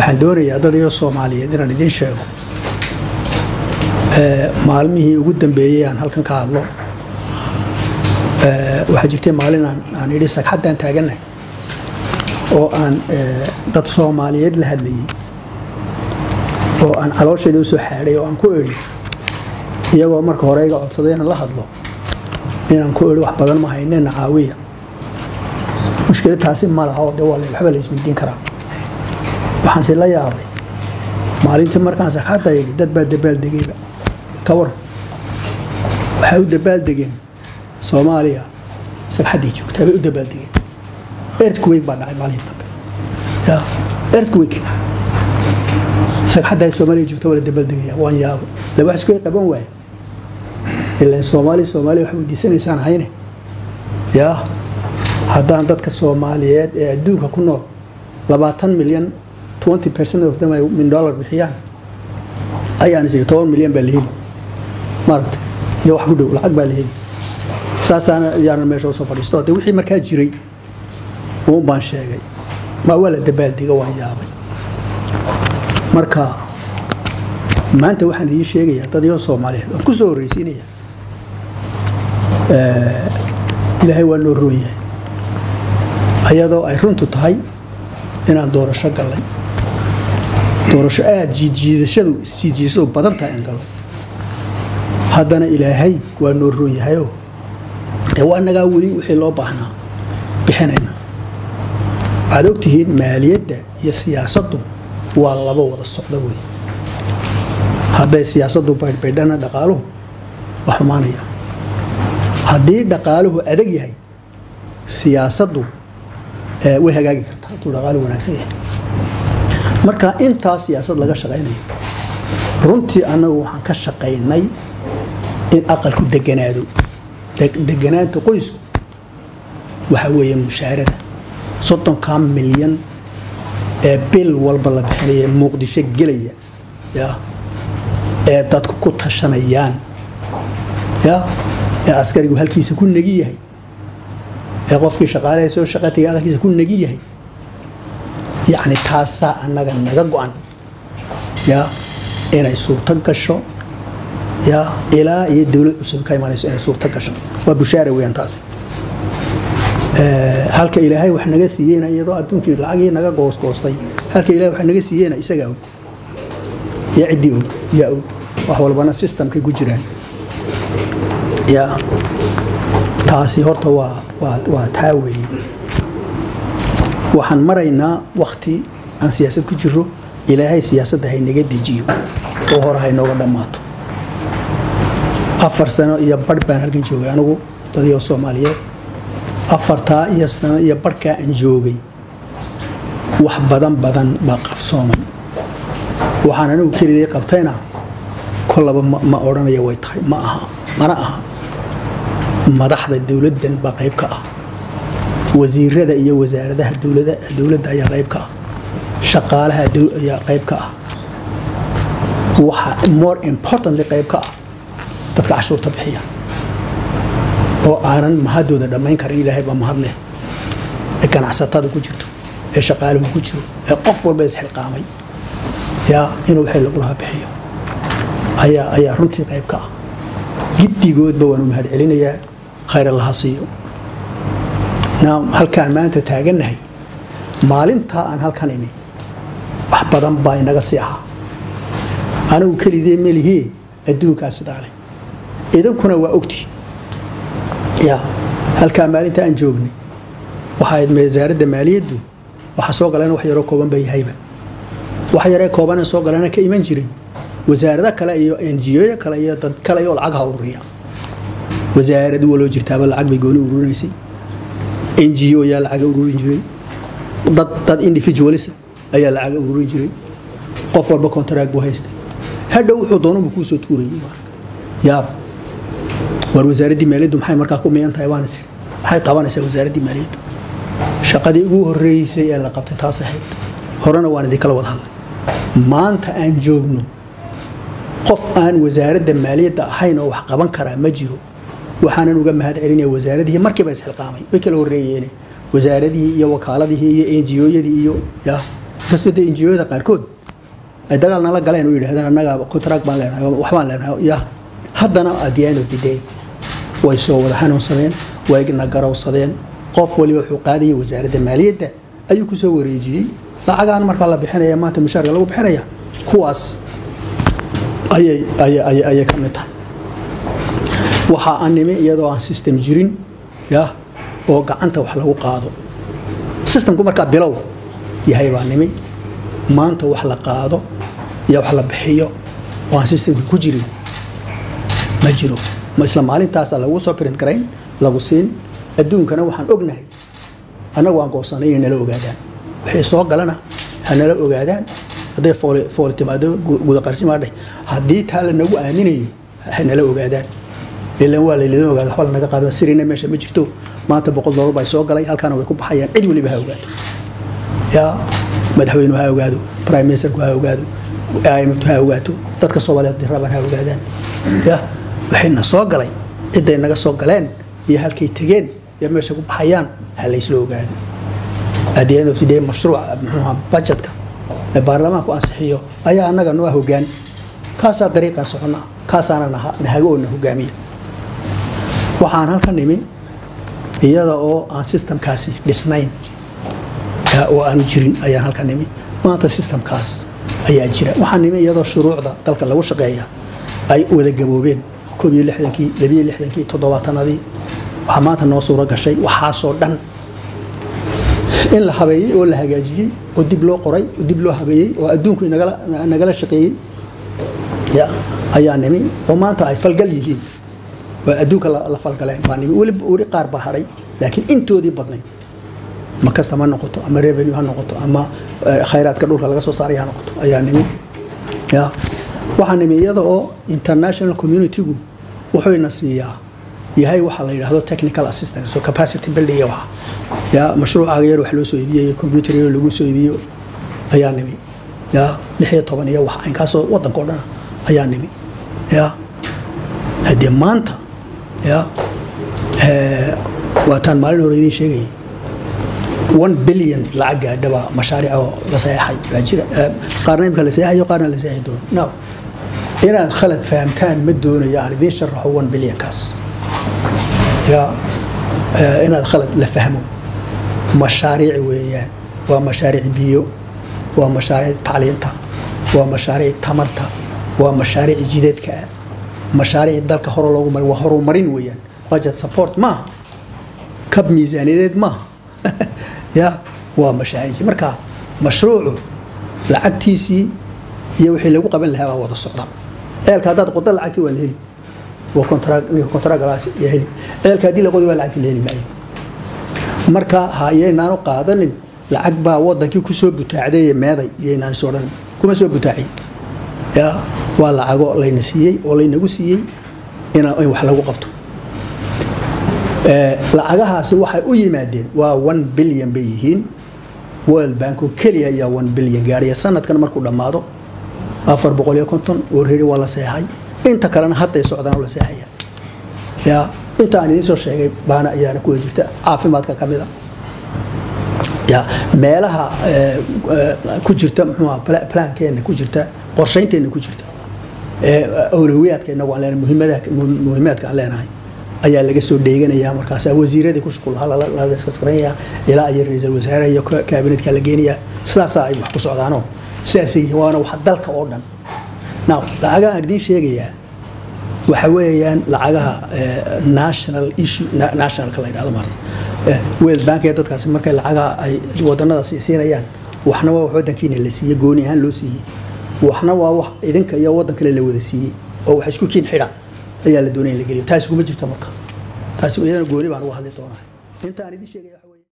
waxaan doonayaa dad iyo soomaaliyeed inaan idiin sheego maalmihii ugu dambeeyey aan halkan ka hadlo waxaa jirtay maalin aan idhi sagxaddaan taagannahay oo aan dad soomaaliyeed la hadlayay oo aan caloosheeda u soo xaadhay oo aan ku idhi iyagoo marka hore iga codsaday inaan la hadlo inaan ku idhi wax badan ma haynena caawiya mushkilad taasi ma laha oo de waa waxba la isweydiin karaa waxaanse la yaabay maalintii markaan sagxadda yidhi dad baa dabaaldegayba ka waran waxay u dabaaldegeen soomaaliya sagxaddii joogtaa bay u dabaaldegeen earthquake baa dhacay maalintii dambe ya earthquake sagxaddaa soomaaliya joogta waa la dabaaldegaya waan yaabay la wax isku qaban waaye ilaan soomaali soomaaliya wax weydiisanaysaan hayne yaa haddaan dadka soomaaliyeed ee adduunka ku nool labaatan milyan twenty percent of them ay min dollar bixiyaan ayaan isigi toban milyan baa la heli maaragta iyo wax ku dhow lacag baa la heli saasaana ayaana meesha usoo fadhiisto de wixii markaa jiray uun baan sheegay ma waa la dabaaldega waan yaabay marka maanta waxaan idiin sheegayaa dad iyo soomaaliyeed waan ku soo horreysiinaya ilaahay waa noo roon yahay ayadoo ay runtu tahay inaan doorasho gallay doorasho aada jiidjiidashadu isjiidjiidashadu badan tahay aan gallay haddana ilaahay waa noo roon yahayoo ee waa nagaa weli wixii loo baahnaa bixinayna waxaad ogtihiin maaliyadda iyo siyaasaddu waa laba wada socdo wey hadday siyaasaddu baydhbaydhana dhaqaaluhu waa xumaanaya haddii dhaqaaluhu adag yahay siyaasaddu way hagaagi kartaa hadduu dhaqaaluhu wanaagsan yahay marka intaa siyaasad laga shaqaynayo runtii annagu waxaan ka shaqaynay in aqalku deganaado deganaanta qoysku waxa weeye mushaarada soddonkaa milyan ee bil walba la bixinaya muqdisho gelaya ya ee dadku ku tashanayaan ya ee askarigu halkiisa ku negi yahay ee qofkii shaqaalaha soo shaqataya aqalkiisa ku negi yahay yacni taasaa annaga naga go-an ya inay suurto gasho ya ilaa iyo dowlad cusub ka imanayso inay suurto gasho waa bushaara weeyaan taasi halka ilaahay wax naga siiyeyna iyadoo adduunkii lacagii naga goosgoostay halka ilahay wax naga siiyeyna isagaa og iyo ciddii og yaa og wax walbana systemkay ku jiraan ya taasi horta waa waa waa taa weeye waxaan maraynaa wakti aan siyaasad ku jiro ilaahay siyaasadda haynaga dejiyo oo hore haynooga dhammaato afar sano iyo barh baan halkan joogay anigu dadiyoo soomaaliyeed afartaa iyo sano iyo barhkaa aan joogay wax badan badan baa qabsoomay waxaan anigu keligay qabtayna kolaba ma odhanaya way tahay ma aha mana aha madaxda dowladdan baa qayb ka ah wasiirada iyo wasaaradaha dowladda ayaa qayb ka ah shaqaalaha ayaa qayb ka ah waxa more importantly qayb ka ah dadka cashuurta bixiya oo aanan mahadooda dhammayn karin ilaahay baa mahad leh ee ganacsatada ku jirto ee shaqaaluhu ku jiro ee qof walba isxilqaamay yaa inuu wixii lagulaha bixiyo ayaa ayaa runtii qayb ka ah giddigoodba waanu mahad celinayaa khayr allaha siiyo halkaan maanta taagannahay maalintaa aan halkan imi wax badan baa inaga sii ahaa anigu kelidee melihee adduunkaa sidaa leh idinkuna waa ogti ya halkaa maalinta aan joognay waxaayd wasaaradda maaliyaddu waxa soo galeen wax yaroo kooban ba yahayba wax yaree koobanee soo galena ka iman jiray wasaarado kale iyo enjiyoyo kale iyo dad kale oo lacag ha ururiya wasaarad waloo jirtaaba lacag bay gooni ururinaysay ngo yaa lacaga ururin jiray dad dad individualisa ayaa lacaga ururin jiray qof walba contract buu haystay hadhow wuxuu doonubu kuusoo tuurayay yaab war wasaaraddii maaliyaddu maxay markaa ku miyan tahay baan isir maxay qabanaysaa wasaaraddii maaliyaddu shaqadii ugu horreysay ee la qabtay taas ahayd horena waan idinkala wada hadlay maanta aan joogno qof aan wasaaradda maaliyadda ahayn oo wax qaban karaa ma jiro waxaanan uga mahad celinaya wasaaradihii markiiba isxilqaamay way kala horreeyeen wasaaradihii iyo wakaaladihii iyo enjiooyadii iyo ya inkastoo dee injiyooyada qaarkood ay dagaal nala galeen oo yidhahdeen annaga contract baan leenahay waxbaan leenahay ya haddana at the end of the day way soo wada xanuunsadeen way na garowsadeen qof waliba wuxuu qaadayay wasaaradda maaliyadda ayuu kusoo wareejiyey lacagaan markaa la bixinaya maanta mushaarka lagu bixinaya kuwaas ayay ayay ayay ka mid tahay waxa aan nimi iyadoo aan system jirin ya oo gacanta wax lagu qaado systemku markaa bilow yahay baa nimi maanta wax la qaado iyo wax la bixiyo oo aan systemka ku jirin ma jiro ma isla maalintaasa lagu soo print garayn lagu siin adduunkana waxaan ognahay annagu aan goosanay inay nala ogaadaan wixii soo galana ha nala ogaadaan hadday fooli fooli timaado gudaqarsimaadhay haddii taa lanagu aaminayay ha nala ogaadaan ilan waa laylidin ogaada waxba lanaga qaado sirina meesha ma jirto maanta boqol doolar baa soo galay halkaana way ku baxayaan cid waliba ha ogaato yaa madaxweynuhu ha ogaado prime ministerku ha ogaado imftu ha ogaato dadka soomaaliyeed diraban ha ogaadaan ya waxayna soo galay ciday naga soo galeen iyo halkay tegeen iyo meesha ku baxayaan ha laysla ogaado at the end of the day mashruuca muxuuha budgetka ee baarlamaanku ansixiyo ayaa annaga noo hogaan kaasaa dariiqaa socona kaasaana nahago oo na hogaamiya waxaan halkan nimi iyada oo aan systemkaasi dhisnayn oo aanu jirin ayaan halkan nimi maanta systemkaas ayaa jira waxaan nimi iyadoo shuruucda dalka lagu shaqeeya ay wada gaboobeen koob iyo lixdankii labiyo lixdankii toddobaatanadii waxaa maanta noo suuro gashay waxaasoo dhan in la habeeyey oo la hagaajiyey oo dib loo qoray oo dib loo habeeyey oo adduunku nagala shaqeeyey ayaa nimi oo maanta ay falgal yihiin waa adduunka la falgaleen baa nimi weli weli qaar baa hadhay laakiin intoodii badnayd ma kasta ma noqoto ama revenue ha noqoto ama khayraadka dhulka laga soo saaray ha noqoto ayaa nimi ya waxaa nimi iyada oo international communitygu wuxuuna siiyaa yahay waxa la yidhaahdo technical assistance so capacity building iyo waxa ya mashruucaaga yar wax loo soo iibiyo computer yar lagu soo iibiyo ayaa nimi ya lix iyo toban iyo wax inkaasoo waddanka oo dhana ayaa nimi ya haddee maanta ya waataan maalin hore idiin sheegayay one billion lacag gaadhaba mashaariic oo la saxeexay baa jira qaarna imika la saxeexayo qaarna la saxeexi doono no inaad khalad fahamtaan ma doonayo aan idiin sharaxo one billionkaas ya inaad khalad la fahmo mashaariic weeyaan waa mashaariic biyo waa mashaariic tacliinta waa mashaariic tamarta waa mashaariic jideedka ah mashaariic dalka hore loogu mari waa horumarin weeyaan budget support maaha kab miisaaniyadeed maaha ya waa mashaariic marka mashruucu lacagtiisii iyo wixii lagu qaban lahaa baa wada socda ceelka haddaad qodo lacagtii waa la heli waa contract ninka contractgalaas ya heli ceelka haddii la qodi waa lacagtii la heli maayo marka ha iyaynaanu qaadanin lacag baa wadankii kusoo butaacday meeday iyaynaan is odhan kuma soo butaacin ya waa lacago layna siiyey oo laynagu siiyey in wax lagu qabto lacagahaasi waxay u yimaadeen waa one billion bay yihiin world bank oo keliya ayaa one billion gaadhaya sanadkan markuu dhammaado afar boqol iyo konton already waa la seexay inta kalena hadday socdaan oo la seexaya ya inta aan idiin soo sheegay baana ayaana kuwa jirta caafimaadka ka mida ya meelaha ku jirta muxuuha plankeenna ku jirta qorshaynteenna ku jirta awlawiyaadkeenna waan leenahay muhiimaadka aan leenahay ayaa laga soo dheeganayaa markaas wasiiradii ku shuqulaha la diskaskaranayaa ilaa iyo ra-iisul wasaare iyo kaabinetka la geenayaa sidaasaa ay wax ku socdaanoo sidaasay yihiin waana wax dalka oo dhan now lacagaha aan idiin sheegayaa waxa weeyaan lacagaha national issue nationalka la yidhahdo maarta world bank ee dadkaasi markay lacagaha ay wadanada siinayaan waxna waa wax wadankiina la siiyey gooni ahaan loo siiyey waxna waa wax idinka iyo waddan kale la wada siiyey oo wax isku kiin xidha ayaa la doonaya in la geliyo taasi kuma jirta marka taasi iyadana gooni baan uga hadli doonaa intaan idin sheegaya